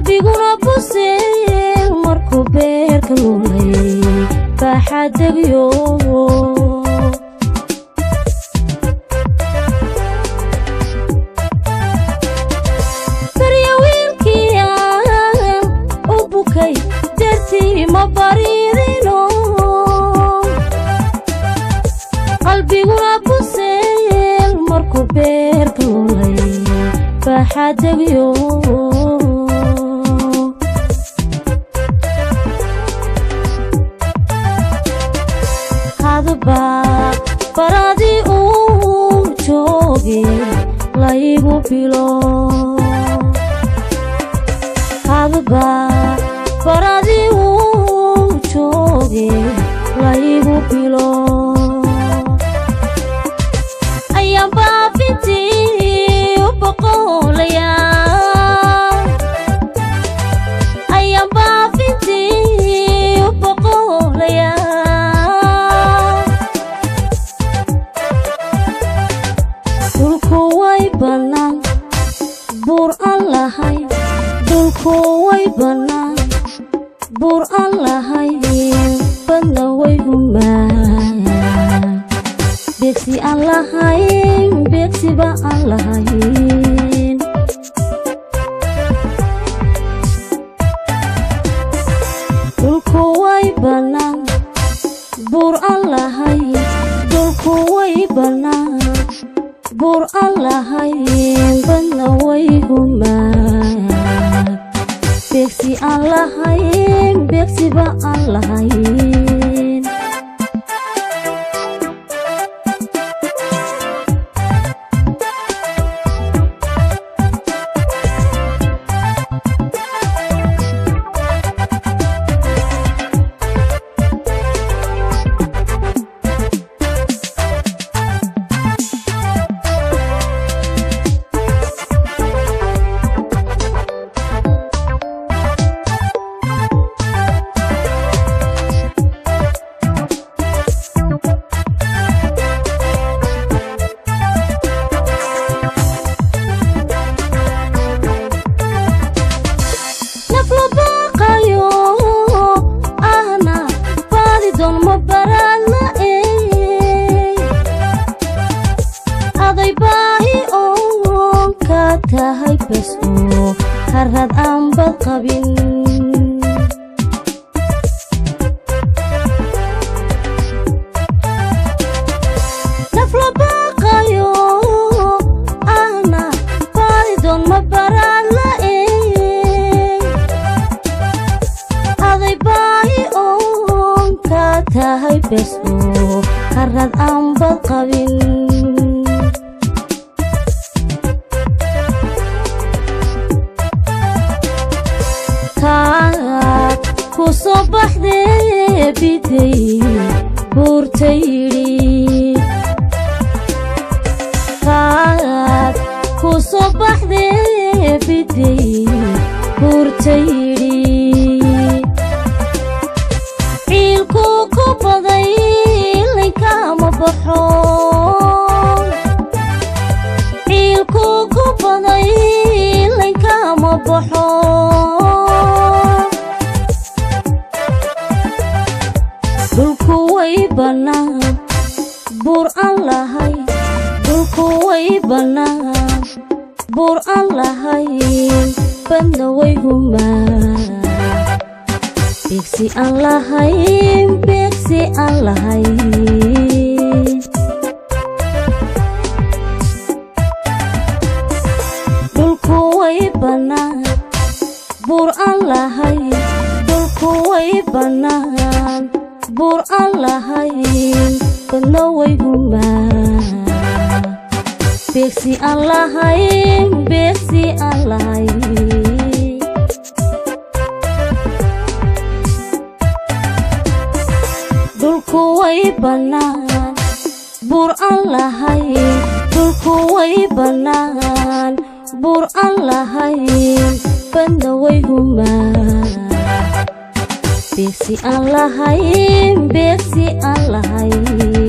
qalbiguna buseel markuu beerka luulay baaxadegyo barya wiilkii aan u bukay dartii ma baridino qalbiguna buseel markuu beerka luulay baaxadegyo hadba baradii uu jooge laygu bilo hadba baradii uu jooge laygu bilo ayaan baafintii u boqolaya ayaan baafintii u boqolaya dhulku way bannaan buur aan lahay dhulku way bannaan buur aan lahay badna way humaan beegsi aan lahayn beegsiba aan lahayn dhulku way bannaan buur aan lahay dhulku way bannaan buur aan lahayn badna way humaan beegsi aan lahayn beegsiba aan lahayn nafla baaqayo ahna baadi doon ma baraadna ey aday baahi oon ka tahay bas oo harad aan bad qabin nafla baaqayo ahna baadi doon ma baraadna ey aday baahi oon ka tahay bes oo harad aan bad qabin kaad ku soo baxdee biday buurta yidhi kaad ku soo baxdee biday buurta yidhi ciilku ku baday linkama baxo ciilku ku baday linkama baxo dhulku way bannaan buur aan lahay dhulku way bannaan buur aan lahayn badna way humaan beegsi aan lahayn beegsi aan lahayn dhulku way bannaan buur aan lahayn dhulku way bannaan buur aan lahayn badna way humaan beegsi aan lahayn beegsi aan lahayn dhulku way bannaan buur aan lahayn dhulku way bannaan buur aan lahayn badna way humaan beegsi aan lahayn beegsi aan lahayn